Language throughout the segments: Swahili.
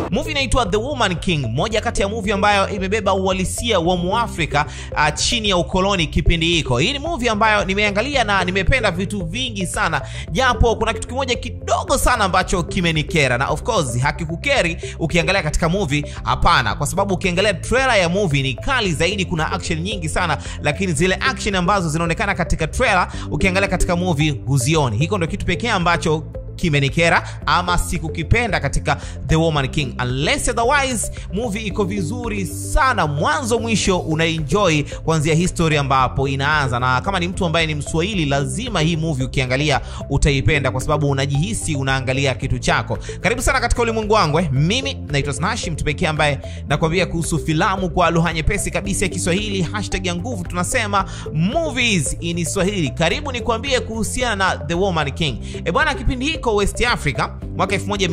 Movie inaitwa The Woman King, moja kati ya movie ambayo imebeba uhalisia wa Muafrika uh, chini ya ukoloni kipindi hiko. Hii ni movie ambayo nimeangalia na nimependa vitu vingi sana, japo kuna kitu kimoja kidogo sana ambacho kimenikera, na of course hakikukeri ukiangalia katika movie. Hapana, kwa sababu ukiangalia trailer ya movie ni kali zaidi, kuna action nyingi sana, lakini zile action ambazo zinaonekana katika trailer ukiangalia katika movie huzioni. Hiko ndio kitu pekee ambacho kimenikera ama sikukipenda katika The Woman King. Unless otherwise, movie iko vizuri sana mwanzo mwisho, unaenjoy kuanzia history ambapo inaanza, na kama ni mtu ambaye ni Mswahili, lazima hii movie ukiangalia utaipenda, kwa sababu unajihisi unaangalia kitu chako. Karibu sana katika ulimwengu wangu. eh. Mimi naitwa Snashi, mtu pekee ambaye nakwambia kuhusu filamu kwa lugha nyepesi kabisa ya Kiswahili. Hashtag ya nguvu tunasema movies in Swahili. Karibu nikwambie kuhusiana na The Woman King. E bwana, kipindi hiko West Africa mwaka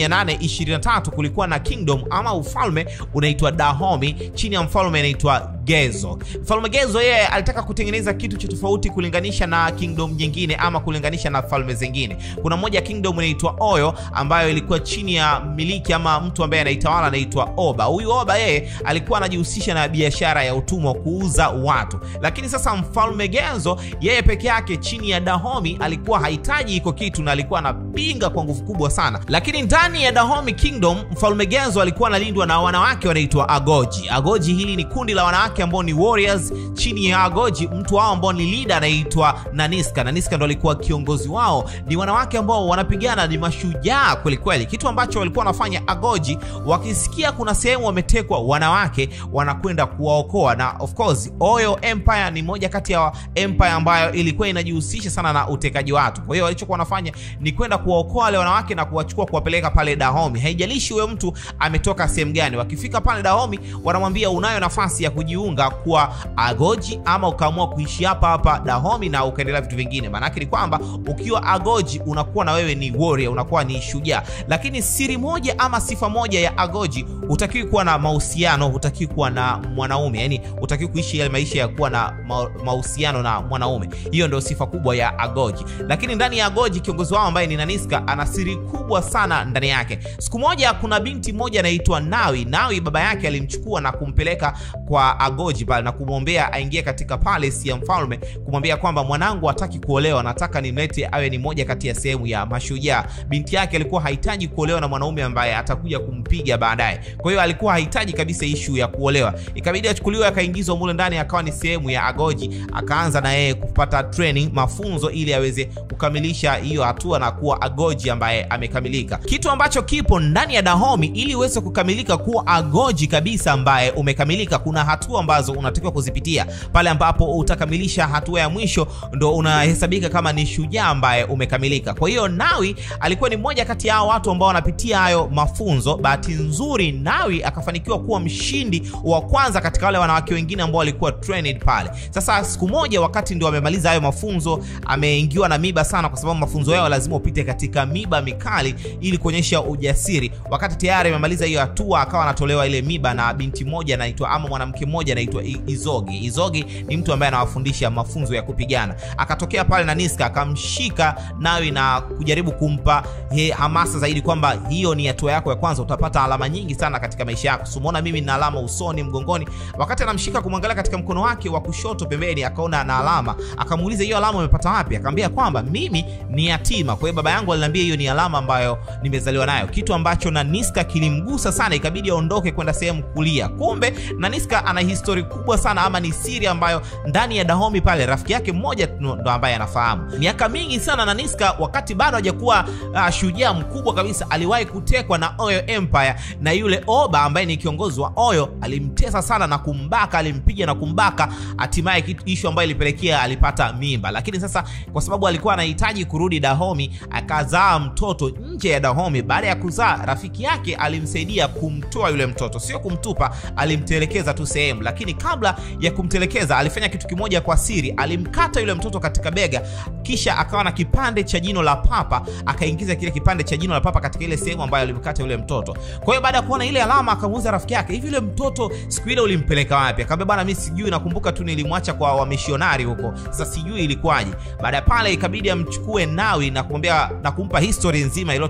1823 kulikuwa na kingdom ama ufalme unaitwa Dahomey chini ya mfalme anaitwa Gezo. Mfalme Gezo yeye alitaka kutengeneza kitu cha tofauti kulinganisha na kingdom nyingine ama kulinganisha na falme zingine. Kuna moja kingdom inaitwa Oyo ambayo ilikuwa chini ya miliki ama mtu ambaye anaitawala anaitwa Oba. Huyu Oba yeye alikuwa anajihusisha na biashara ya utumwa, kuuza watu. Lakini sasa mfalme Gezo yeye peke yake chini ya Dahomey alikuwa hahitaji iko kitu na alikuwa anapinga kwa nguvu kubwa sana. Lakini ndani ya Dahomey Kingdom mfalme Gezo alikuwa analindwa na wanawake wanaitwa Agoji. Agoji hili ni kundi la wanawake ambao ni warriors. Chini ya Agoji mtu wao ambao ni leader anaitwa Naniska. Naniska ndo alikuwa kiongozi wao. Ni wanawake ambao wanapigana, ni mashujaa kweli kweli. Kitu ambacho walikuwa wanafanya Agoji, wakisikia kuna sehemu wametekwa wanawake, wanakwenda kuwaokoa. Na of course Oyo Empire ni moja kati ya empire ambayo ilikuwa inajihusisha sana na utekaji watu. Kwa hiyo walichokuwa wanafanya ni kwenda kuwaokoa wale wanawake na kuwachukua kuwapeleka pale Dahomey. Haijalishi huyo mtu ametoka sehemu gani. Wakifika pale Dahomey, wanamwambia unayo nafasi ya kujiunga kuwa Agoji ama ukaamua kuishi hapa hapa Dahomey na ukaendelea vitu vingine. Maanake ni kwamba ukiwa Agoji unakuwa na wewe ni warrior, unakuwa ni shujaa. Lakini siri moja ama sifa moja ya Agoji, hutakiwi kuwa na mahusiano, hutakiwi kuwa na mwanaume, yani hutakiwi kuishi yale maisha ya kuwa na ma- mahusiano na mwanaume. Hiyo ndio sifa kubwa ya Agoji. Lakini ndani ya Agoji kiongozi wao ambaye ni Naniska ana siri kubwa sana ndani yake. Siku moja kuna binti moja anaitwa Nawi. Nawi baba yake alimchukua na kumpeleka kwa Agoji pale na kumwombea aingie katika palace ya mfalme, kumwambia kwamba mwanangu hataki kuolewa, nataka nimlete awe ni moja kati ya sehemu ya mashujaa. Binti yake alikuwa hahitaji kuolewa na mwanaume ambaye atakuja kumpiga baadaye. Kwa hiyo alikuwa hahitaji kabisa ishu ya kuolewa. Ikabidi achukuliwe akaingizwa mule ndani, akawa ni sehemu ya Agoji, akaanza na yeye kupata training, mafunzo ili aweze kukamilisha hiyo hatua na kuwa Agoji ambaye amekamilika. Kitu ambacho kipo ndani ya Dahomey ili uweze kukamilika kuwa Agoji kabisa ambaye umekamilika, kuna hatua ambazo unatakiwa kuzipitia. Pale ambapo utakamilisha hatua ya mwisho, ndo unahesabika kama ni shujaa ambaye umekamilika. Kwa hiyo Nawi alikuwa ni mmoja kati ya hao watu ambao wanapitia hayo mafunzo. Bahati nzuri, Nawi akafanikiwa kuwa mshindi wa kwanza katika wale wanawake wengine ambao walikuwa trained pale. Sasa siku moja, wakati ndio amemaliza hayo mafunzo, ameingiwa na miba sana, kwa sababu mafunzo yao lazima upite katika miba mikali ili kuonyesha ujasiri. Wakati tayari amemaliza hiyo hatua, akawa anatolewa ile miba na binti moja anaitwa ama mwanamke mmoja anaitwa I- Izogi. Izogi ni mtu ambaye anawafundisha mafunzo ya kupigana. Akatokea pale na Niska akamshika Nawi na kujaribu kumpa he, hamasa zaidi kwamba hiyo ni hatua yako ya kwanza, utapata alama nyingi sana katika maisha yako. So umeona mimi nina alama usoni, mgongoni. Wakati anamshika kumwangalia katika mkono wake wa kushoto pembeni, akaona ana alama, akamuuliza hiyo alama umepata wapi? Akamwambia kwamba mimi ni yatima, kwa hiyo baba yangu aliniambia hiyo ni alama ambayo nimezaliwa nayo, kitu ambacho Naniska kilimgusa sana, ikabidi aondoke kwenda sehemu kulia. Kumbe Naniska ana histori kubwa sana, ama ni siri ambayo ndani ya Dahomey pale rafiki yake mmoja tu ndo ambaye anafahamu. Miaka mingi sana Naniska, wakati bado hajakuwa uh, shujaa mkubwa kabisa, aliwahi kutekwa na Oyo Empire, na yule Oba ambaye ni kiongozi wa Oyo alimtesa sana na kumbaka, alimpiga na kumbaka, hatimaye kitu ishu ambayo ilipelekea alipata mimba. Lakini sasa kwa sababu alikuwa anahitaji kurudi Dahomey, akazaa mtoto nje ya Dahomey. Baada ya kuzaa, rafiki yake alimsaidia kumtoa yule mtoto, sio kumtupa, alimtelekeza tu sehemu. Lakini kabla ya kumtelekeza, alifanya kitu kimoja kwa siri, alimkata yule mtoto katika bega, kisha akawa na kipande cha jino la papa, akaingiza kile kipande cha jino la papa katika ile sehemu ambayo alimkata yule mtoto. Kwa hiyo baada ya kuona ile alama, akamuuliza rafiki yake, hivi yule mtoto siku ile ulimpeleka wapi? Akamwambia bana, mimi sijui, nakumbuka tu nilimwacha kwa wamishionari huko, sasa sijui ilikuwaje. Baada ya pale, ikabidi amchukue Nawi na kumwambia na kumpa history nzima ilo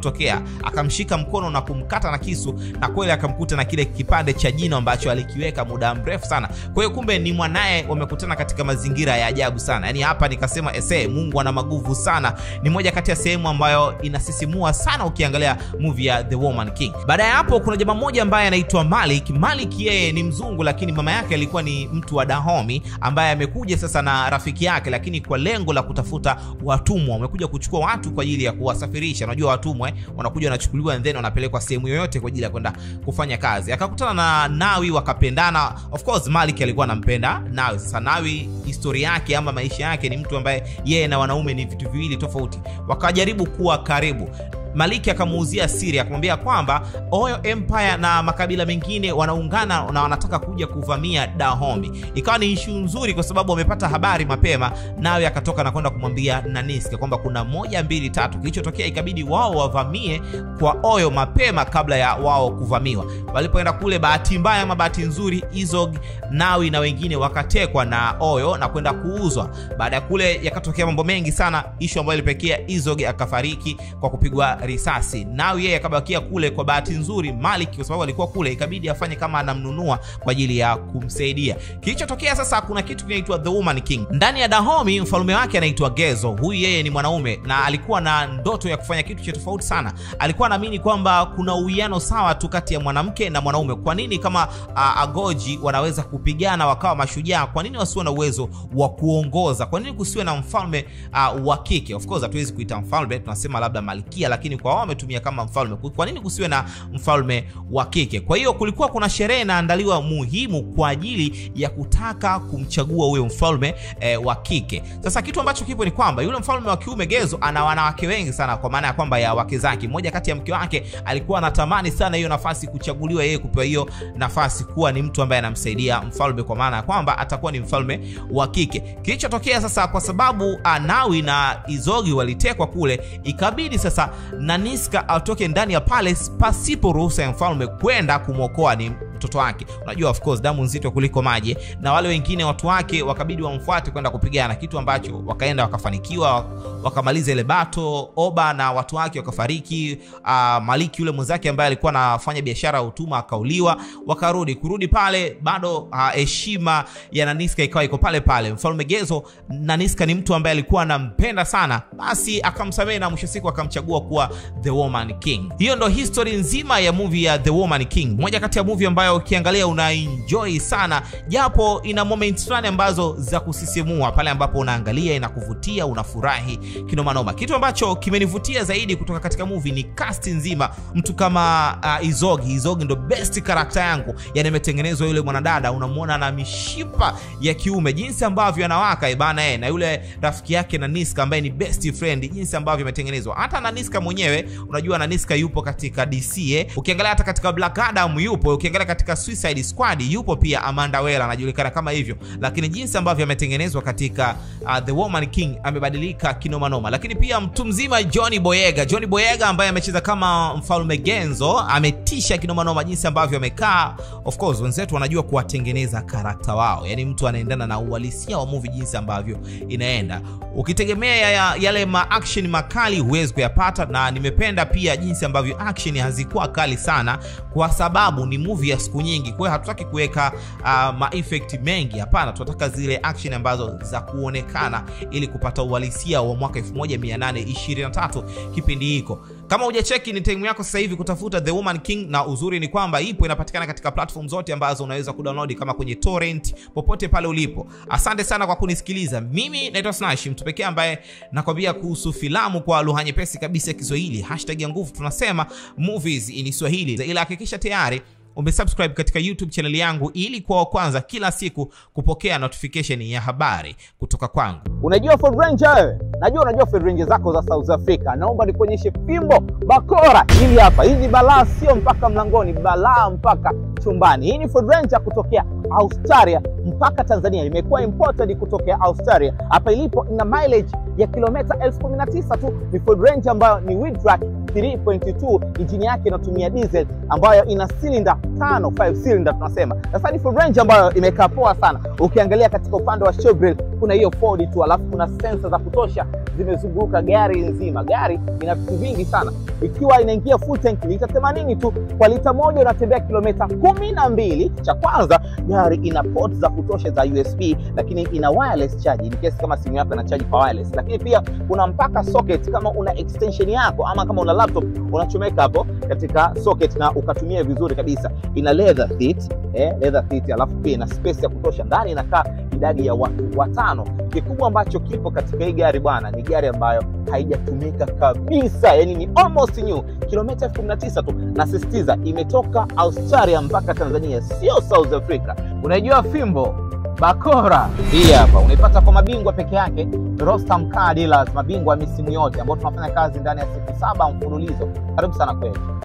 lililotokea akamshika mkono na kumkata na kisu na kweli akamkuta na kile kipande cha jino ambacho alikiweka muda mrefu sana kwa hiyo kumbe ni mwanaye wamekutana katika mazingira ya ajabu sana yaani hapa nikasema ese mungu ana maguvu sana ni moja kati ya sehemu ambayo inasisimua sana ukiangalia movie ya the woman king baada ya hapo kuna jamaa mmoja ambaye anaitwa malik malik yeye ni mzungu lakini mama yake alikuwa ni mtu wa dahomi ambaye amekuja sasa na rafiki yake lakini kwa lengo la kutafuta watumwa wamekuja kuchukua watu kwa ajili ya kuwasafirisha unajua watumwa eh, wanakuja wanachukuliwa and then wanapelekwa sehemu yoyote kwa ajili ya kwenda kufanya kazi akakutana na nawi wakapendana of course malik alikuwa anampenda nawi sasa nawi historia yake ama maisha yake ni mtu ambaye yeye na wanaume ni vitu viwili tofauti wakajaribu kuwa karibu maliki akamuuzia siri akamwambia kwamba oyo empire na makabila mengine wanaungana na wanataka kuja kuvamia dahombi ikawa ni ishu nzuri kwa sababu wamepata habari mapema nawe akatoka na kwenda kumwambia naniska kwamba kuna moja mbili tatu kilichotokea ikabidi wao wavamie kwa oyo mapema kabla ya wao kuvamiwa walipoenda kule bahati mbaya ama bahati nzuri izog nawi na wengine wakatekwa na oyo na kwenda kuuzwa baada ya kule yakatokea mambo mengi sana ishu ambayo ilipekea izog akafariki kwa kupigwa risasi nawi yeye akabakia kule kwa bahati nzuri malik kwa sababu alikuwa kule ikabidi afanye kama anamnunua kwa ajili ya kumsaidia kilichotokea sasa kuna kitu kinaitwa the woman king ndani ya dahomi mfalume wake anaitwa gezo huyu yeye ni mwanaume na alikuwa na ndoto ya kufanya kitu cha tofauti sana alikuwa anaamini kwamba kuna uwiano sawa tu kati ya mwanamke na mwanaume kwa nini kama uh, agoji wanaweza kupigana wakawa mashujaa kwa nini wasiwe na uwezo wa kuongoza kwa nini kusiwe na mfalme uh, wa kike of course hatuwezi kuita mfalme tunasema labda malkia lakini kwa wao wametumia kama mfalme kwa nini kusiwe na mfalme wa kike kwa hiyo kulikuwa kuna sherehe inaandaliwa muhimu kwa ajili ya kutaka kumchagua huyo mfalme eh, wa kike sasa kitu ambacho kipo ni kwamba yule mfalme wa kiume gezo ana wanawake wengi sana kwa maana ya kwamba ya wake zake mmoja kati ya mke wake alikuwa anatamani sana hiyo nafasi kuchaguliwa yeye kupewa hiyo nafasi kuwa ni mtu ambaye anamsaidia mfalme kwa maana ya kwamba atakuwa ni mfalme wa kike kilichotokea sasa kwa sababu anawi na izogi walitekwa kule ikabidi sasa naniska atoke ndani ya palace pasipo ruhusa ya mfalme kwenda kumwokoa ni mtoto wake unajua of course damu nzito kuliko maji na wale wengine watu wake wakabidi wamfuate kwenda kupigana kitu ambacho wakaenda wakafanikiwa wakamaliza ile bato oba na watu wake wakafariki uh, maliki yule mwenzake ambaye alikuwa anafanya biashara ya utuma akauliwa wakarudi kurudi pale bado heshima uh, ya naniska ikawa iko pale pale mfalme gezo naniska ni mtu ambaye alikuwa anampenda sana basi akamsamehe na mwisho siku akamchagua kuwa the woman king hiyo ndo history nzima ya movie ya the woman king moja kati ya movie ambayo ukiangalia unaenjoy sana japo ina moments fulani ambazo za kusisimua pale ambapo unaangalia inakuvutia unafurahi kinomanoma kitu ambacho kimenivutia zaidi kutoka katika movie ni cast nzima mtu kama uh, izogi izogi ndo best karakta yangu yani ametengenezwa yule mwanadada unamwona na mishipa ya kiume jinsi ambavyo anawaka ibana e, na yule rafiki yake naniska ambaye ni best friend jinsi ambavyo ametengenezwa hata naniska mwenyewe unajua naniska yupo katika dc eh. ukiangalia hata katika black adam yupo ukiangalia katika suicide squad yupo pia amanda wela anajulikana kama hivyo lakini jinsi ambavyo ametengenezwa katika uh, the woman king amebadilika kinomanoma lakini pia mtu mzima johnny boyega johnny boyega ambaye amecheza kama mfalme genzo ametisha kinomanoma jinsi ambavyo amekaa of course wenzetu wanajua kuwatengeneza karakta wao yani mtu anaendana na uhalisia wa movie jinsi ambavyo inaenda ukitegemea ya, yale maaction makali huwezi kuyapata na nimependa pia jinsi ambavyo action hazikuwa kali sana kwa sababu ni movie ya siku nyingi kwa hiyo hatutaki kuweka uh, maeffect mengi hapana tunataka zile action ambazo za kuonekana ili kupata uhalisia wa mwaka 1823 kipindi hiko kama hujacheki ni time yako sasa hivi kutafuta the woman king na uzuri ni kwamba ipo inapatikana katika platform zote ambazo unaweza kudownload kama kwenye torrent popote pale ulipo asante sana kwa kunisikiliza mimi naitwa snash mtu pekee ambaye nakwambia kuhusu filamu kwa lugha nyepesi kabisa ya kiswahili hashtag ya nguvu tunasema movies in swahili ila hakikisha tayari umesubscribe katika youtube chaneli yangu ili kwa wa kwanza kila siku kupokea notification ya habari kutoka kwangu Unajua Ford Ranger wewe? Najua unajua Ford Ranger zako za South Africa. Naomba nikuonyeshe fimbo bakora hili hapa. Hizi balaa sio mpaka mlangoni, balaa mpaka chumbani. Hii ni Ford Ranger kutokea Australia mpaka Tanzania. Imekuwa imported kutokea Australia. Hapa ilipo ina mileage ya kilomita elfu kumi na tisa tu. Ni Ford Ranger ambayo ni Wheeltrack 3.2 injini yake inatumia diesel ambayo ina cylinder tano 5 cylinder tunasema. Sasa ni Ford Ranger ambayo imekaa poa sana. Ukiangalia katika upande wa show grill kuna hiyo Ford tu, alafu kuna sensa za kutosha zimezunguka gari nzima. Gari ina vitu vingi sana, ikiwa inaingia full tank lita 80 tu kwa lita moja unatembea kilomita kumi na mbili. Cha kwanza gari ina port za kutosha za USB, lakini ina wireless charge in case kama simu yako ina charge kwa wireless, lakini pia kuna mpaka socket kama una extension yako ama kama una laptop unachomeka hapo katika socket na ukatumia vizuri kabisa. Ina leather seat, eh, leather seat, alafu pia ina space ya kutosha ndani, inakaa idadi ya watu watano. Kikubwa ambacho kipo katika hii gari bwana, ni gari ambayo haijatumika kabisa, yani ni almost new, kilomita elfu kumi na tisa tu. Nasisitiza, imetoka Australia mpaka Tanzania, sio South Africa. Unaijua fimbo bakora hii hapa unaipata kwa mabingwa peke yake, Rostam Car Dealers, mabingwa wa misimu yote ambao tunafanya kazi ndani ya siku saba mfululizo. Karibu sana kwetu.